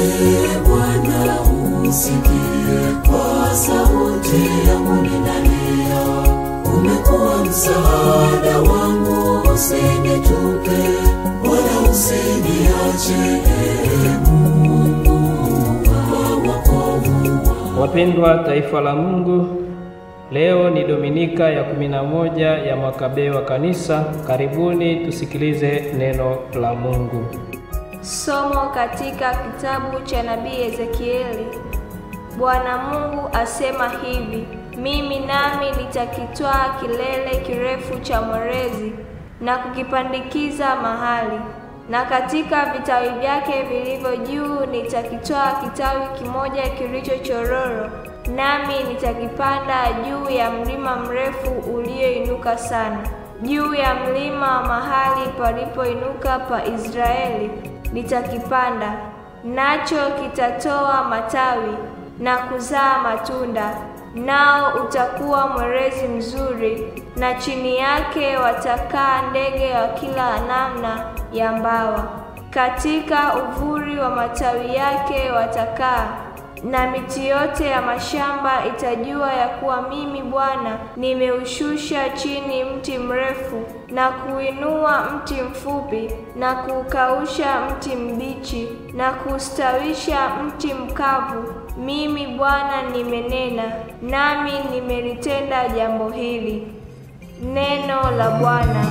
Ee Bwana, usikie kwa sauti yangu ninalia. Umekuwa msaada wangu, usinitupe wala usiniache. Ee Mungu wa wokovu wangu. Wapendwa taifa la Mungu, leo ni Dominika ya kumi na moja ya mwaka B wa Kanisa. Karibuni tusikilize neno la Mungu. Somo katika kitabu cha nabii Ezekieli. Bwana Mungu asema hivi: mimi nami nitakitwaa kilele kirefu cha mwerezi na kukipandikiza mahali, na katika vitawi vyake vilivyo juu nitakitwaa kitawi kimoja kilicho chororo, nami nitakipanda juu ya mlima mrefu ulioinuka sana, juu ya mlima mahali palipoinuka pa Israeli nitakipanda, nacho kitatoa matawi na kuzaa matunda, nao utakuwa mwerezi mzuri, na chini yake watakaa ndege wa kila namna ya mbawa. Katika uvuli wa matawi yake watakaa, na miti yote ya mashamba itajua ya kuwa mimi Bwana nimeushusha chini mti mrefu na kuinua mti mfupi na kuukausha mti mbichi na kustawisha mti mkavu. Mimi Bwana nimenena, nami nimelitenda jambo hili. Neno la Bwana.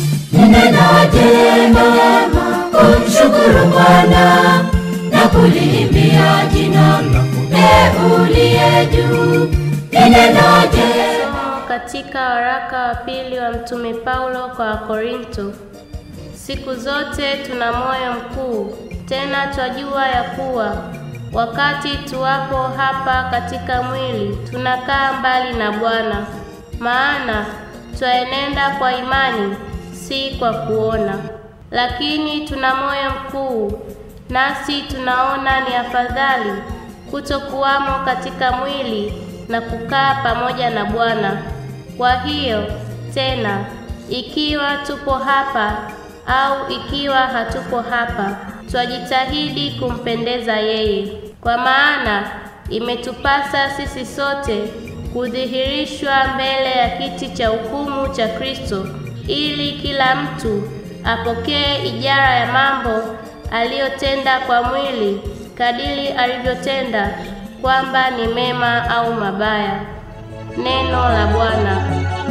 Ninenaje mema kumshukuru Bwana na kuliimbia jina lako e uliye juu. Ninenaje Somo katika waraka wa pili wa Mtume Paulo kwa Wakorinto. Siku zote tuna moyo mkuu, tena twajua ya kuwa wakati tuwapo hapa katika mwili tunakaa mbali na Bwana, maana twaenenda kwa imani, si kwa kuona. Lakini tuna moyo mkuu, nasi tunaona ni afadhali kutokuwamo katika mwili na kukaa pamoja na Bwana. Kwa hiyo tena, ikiwa tupo hapa au ikiwa hatupo hapa, twajitahidi kumpendeza yeye, kwa maana imetupasa sisi sote kudhihirishwa mbele ya kiti cha hukumu cha Kristo, ili kila mtu apokee ijara ya mambo aliyotenda kwa mwili kadiri alivyotenda, kwamba ni mema au mabaya. Neno la Bwana.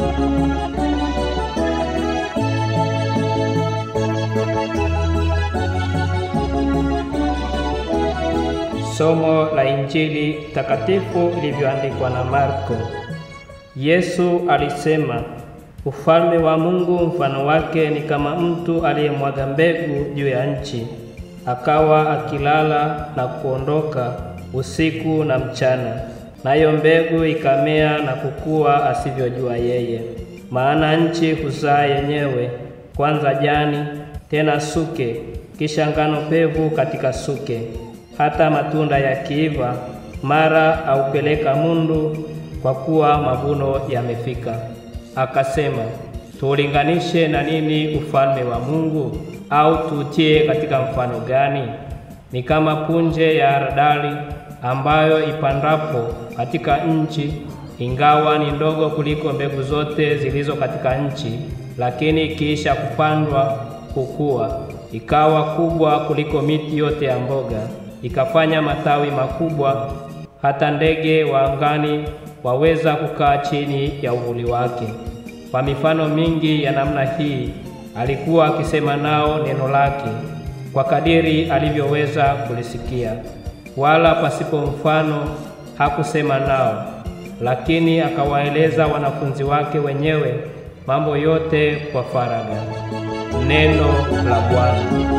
Somo la Injili takatifu ilivyoandikwa na Marko. Yesu alisema, ufalme wa Mungu mfano wake ni kama mtu aliyemwaga mbegu juu ya nchi, akawa akilala na kuondoka usiku na mchana, nayo mbegu ikamea na kukua asivyojua yeye. Maana nchi huzaa yenyewe, kwanza jani, tena suke, kisha ngano pevu katika suke hata matunda yakiiva, mara aupeleka mundu, kwa kuwa mavuno yamefika. Akasema, tuulinganishe na nini ufalme wa Mungu? Au tuutie katika mfano gani? Ni kama punje ya haradali ambayo ipandapo katika nchi, ingawa ni ndogo kuliko mbegu zote zilizo katika nchi, lakini ikiisha kupandwa kukua, ikawa kubwa kuliko miti yote ya mboga ikafanya matawi makubwa, hata ndege wa angani waweza kukaa chini ya uvuli wake. Kwa mifano mingi ya namna hii alikuwa akisema nao neno lake kwa kadiri alivyoweza kulisikia, wala pasipo mfano hakusema nao, lakini akawaeleza wanafunzi wake wenyewe mambo yote kwa faragha. Neno la Bwana.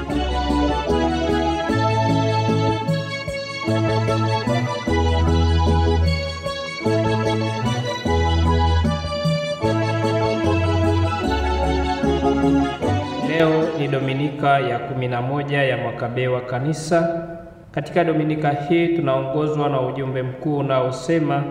Leo ni Dominika ya kumi na moja ya mwaka B wa Kanisa. Katika Dominika hii tunaongozwa na ujumbe mkuu unaosema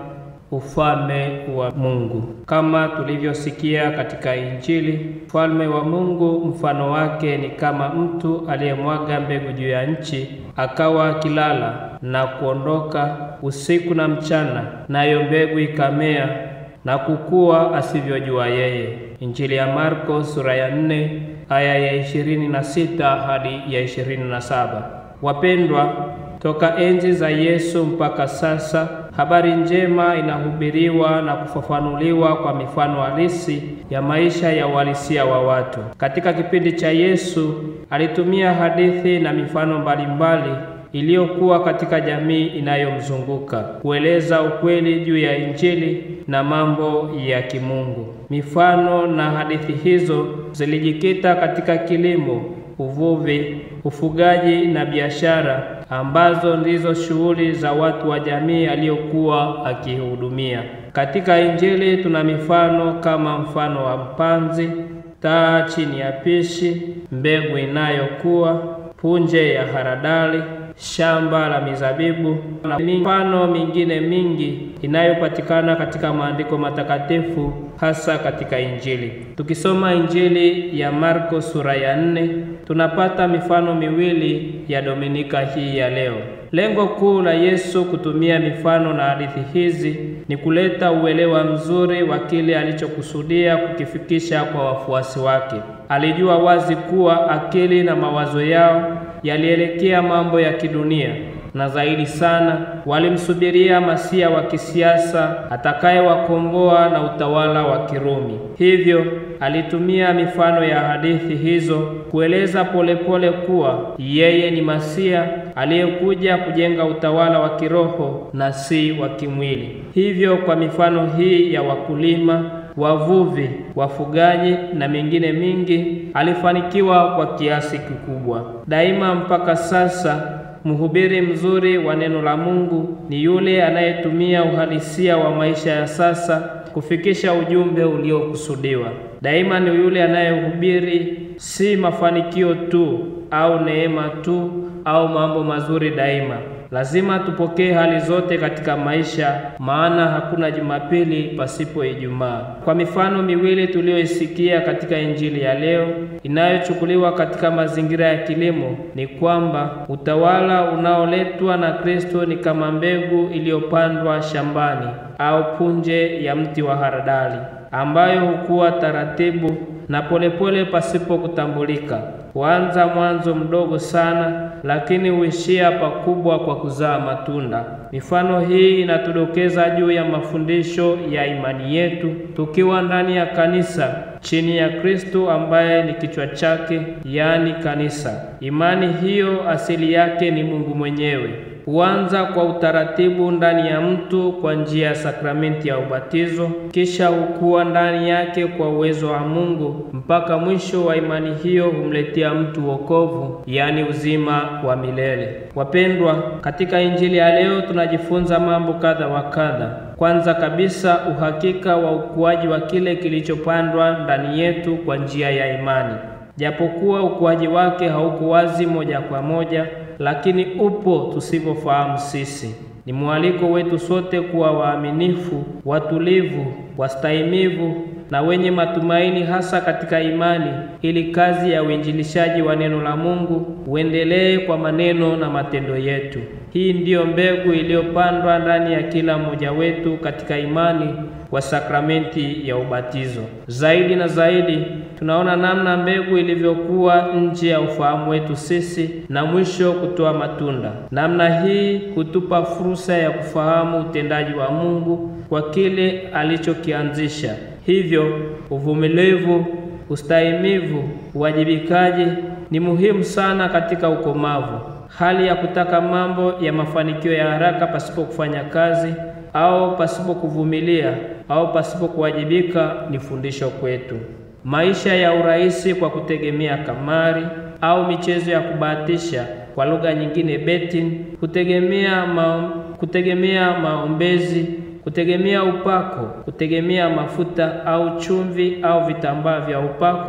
ufalme wa Mungu. Kama tulivyosikia katika Injili, ufalme wa Mungu mfano wake ni kama mtu aliyemwaga mbegu juu ya nchi, akawa akilala na kuondoka usiku na mchana, nayo mbegu ikamea na kukua asivyojua yeye. Injili ya Marko sura ya nne aya ya ishirini na sita hadi ya ishirini na saba. Wapendwa, toka enzi za Yesu mpaka sasa habari njema inahubiriwa na kufafanuliwa kwa mifano halisi ya maisha ya uhalisia wa watu. Katika kipindi cha Yesu alitumia hadithi na mifano mbalimbali iliyokuwa katika jamii inayomzunguka kueleza ukweli juu ya Injili na mambo ya kimungu. Mifano na hadithi hizo zilijikita katika kilimo, uvuvi, ufugaji na biashara ambazo ndizo shughuli za watu wa jamii aliyokuwa akihudumia. Katika Injili tuna mifano kama mfano wa mpanzi, taa chini ya pishi, mbegu inayokuwa, punje ya haradali, shamba la mizabibu na mifano mingine mingi inayopatikana katika maandiko matakatifu hasa katika Injili. Tukisoma Injili ya Marko sura ya nne, tunapata mifano miwili ya Dominika hii ya leo. Lengo kuu la Yesu kutumia mifano na hadithi hizi ni kuleta uelewa mzuri wa kile alichokusudia kukifikisha kwa wafuasi wake. Alijua wazi kuwa akili na mawazo yao yalielekea mambo ya kidunia na zaidi sana walimsubiria masia wa kisiasa atakayewakomboa na utawala wa Kirumi. Hivyo alitumia mifano ya hadithi hizo kueleza polepole kuwa yeye ni masia aliyekuja kujenga utawala wa kiroho na si wa kimwili. Hivyo kwa mifano hii ya wakulima wavuvi, wafugaji na mingine mingi, alifanikiwa kwa kiasi kikubwa. Daima mpaka sasa, mhubiri mzuri wa neno la Mungu ni yule anayetumia uhalisia wa maisha ya sasa kufikisha ujumbe uliokusudiwa. Daima ni yule anayehubiri si mafanikio tu au neema tu au mambo mazuri daima. Lazima tupokee hali zote katika maisha, maana hakuna Jumapili pasipo Ijumaa. Kwa mifano miwili tuliyoisikia katika Injili ya leo inayochukuliwa katika mazingira ya kilimo, ni kwamba utawala unaoletwa na Kristo ni kama mbegu iliyopandwa shambani au punje ya mti wa haradali ambayo hukua taratibu na polepole pasipo kutambulika. Huanza mwanzo mdogo sana, lakini huishia pakubwa kwa kuzaa matunda. Mifano hii inatudokeza juu ya mafundisho ya imani yetu tukiwa ndani ya kanisa chini ya Kristo ambaye ni kichwa chake, yaani kanisa. Imani hiyo asili yake ni Mungu mwenyewe. Huanza kwa utaratibu ndani ya mtu kwa njia ya sakramenti ya ubatizo, kisha hukua ndani yake kwa uwezo wa Mungu mpaka mwisho wa imani hiyo humletea mtu wokovu, yaani uzima wa milele. Wapendwa, katika Injili ya leo tunajifunza mambo kadha wa kadha. Kwanza kabisa, uhakika wa ukuaji wa kile kilichopandwa ndani yetu kwa njia ya imani. Japokuwa ukuaji wake hauko wazi moja kwa moja, lakini upo tusivyofahamu sisi. Ni mwaliko wetu sote kuwa waaminifu, watulivu, wastahimivu na wenye matumaini hasa katika imani, ili kazi ya uinjilishaji wa neno la Mungu uendelee kwa maneno na matendo yetu. Hii ndiyo mbegu iliyopandwa ndani ya kila mmoja wetu katika imani kwa sakramenti ya ubatizo. Zaidi na zaidi, tunaona namna mbegu ilivyokuwa nje ya ufahamu wetu sisi na mwisho kutoa matunda. Namna hii hutupa fursa ya kufahamu utendaji wa Mungu kwa kile alichokianzisha. Hivyo uvumilivu, ustahimivu, uwajibikaji ni muhimu sana katika ukomavu. Hali ya kutaka mambo ya mafanikio ya haraka pasipo kufanya kazi au pasipo kuvumilia au pasipo kuwajibika ni fundisho kwetu. Maisha ya urahisi kwa kutegemea kamari au michezo ya kubahatisha, kwa lugha nyingine betting, kutegemea ma, kutegemea maombezi, kutegemea upako, kutegemea mafuta au chumvi au vitambaa vya upako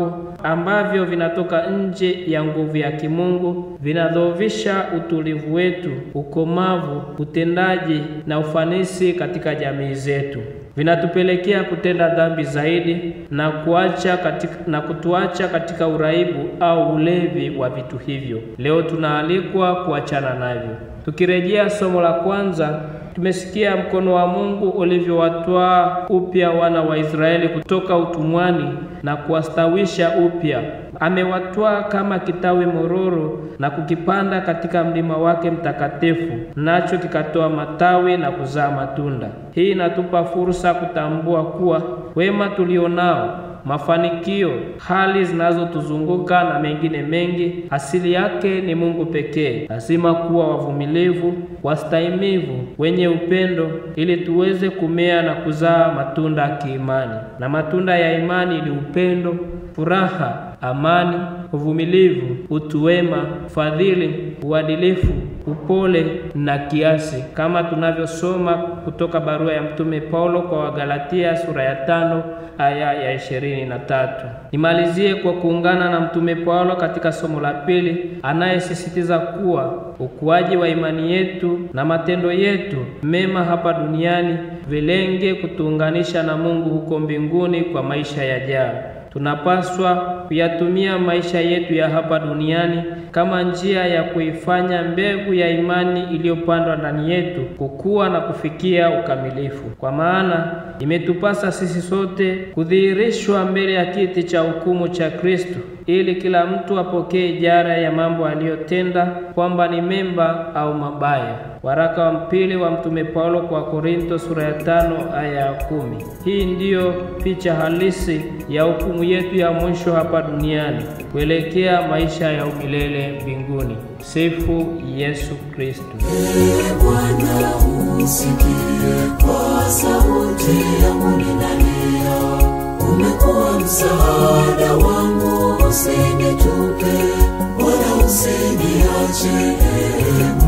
ambavyo vinatoka nje ya nguvu ya kimungu vinadhoofisha utulivu wetu, ukomavu, utendaji na ufanisi katika jamii zetu vinatupelekea kutenda dhambi zaidi na kuacha katika, na kutuacha katika uraibu au ulevi wa vitu hivyo. Leo tunaalikwa kuachana navyo. Tukirejea somo la kwanza, tumesikia mkono wa Mungu ulivyowatwaa upya wana wa Israeli kutoka utumwani na kuwastawisha upya. Amewatwaa kama kitawi mororo na kukipanda katika mlima wake mtakatifu, nacho kikatoa matawi na kuzaa matunda. Hii inatupa fursa kutambua kuwa wema tulionao mafanikio, hali zinazotuzunguka na mengine mengi, asili yake ni Mungu pekee. Lazima kuwa wavumilivu, wastahimivu, wenye upendo, ili tuweze kumea na kuzaa matunda ya kiimani. Na matunda ya imani ni upendo, furaha, amani, uvumilivu, utu wema, fadhili, uadilifu, upole na kiasi, kama tunavyosoma kutoka barua ya Mtume Paulo kwa Wagalatia sura ya tano aya ya ishirini na tatu. Nimalizie kwa kuungana na Mtume Paulo katika somo la pili anayesisitiza kuwa ukuaji wa imani yetu na matendo yetu mema hapa duniani vilenge kutuunganisha na Mungu huko mbinguni kwa maisha yajayo. Tunapaswa kuyatumia maisha yetu ya hapa duniani kama njia ya kuifanya mbegu ya imani iliyopandwa ndani yetu kukua na kufikia ukamilifu. Kwa maana imetupasa sisi sote kudhihirishwa mbele ya kiti cha hukumu cha Kristo, ili kila mtu apokee ijara ya mambo aliyotenda, kwamba ni mema au mabaya. Waraka wa mpili wa Mtume Paulo kwa Korinto sura ya tano aya ya kumi. Hii ndiyo picha halisi ya hukumu yetu ya mwisho hapa duniani kuelekea maisha ya umilele mbinguni. Sifu Yesu Kristo. Ee Bwana, usikie kwa sauti yangu ninalia. Umekuwa msaada wangu, usinitupe wala usiniache. Ee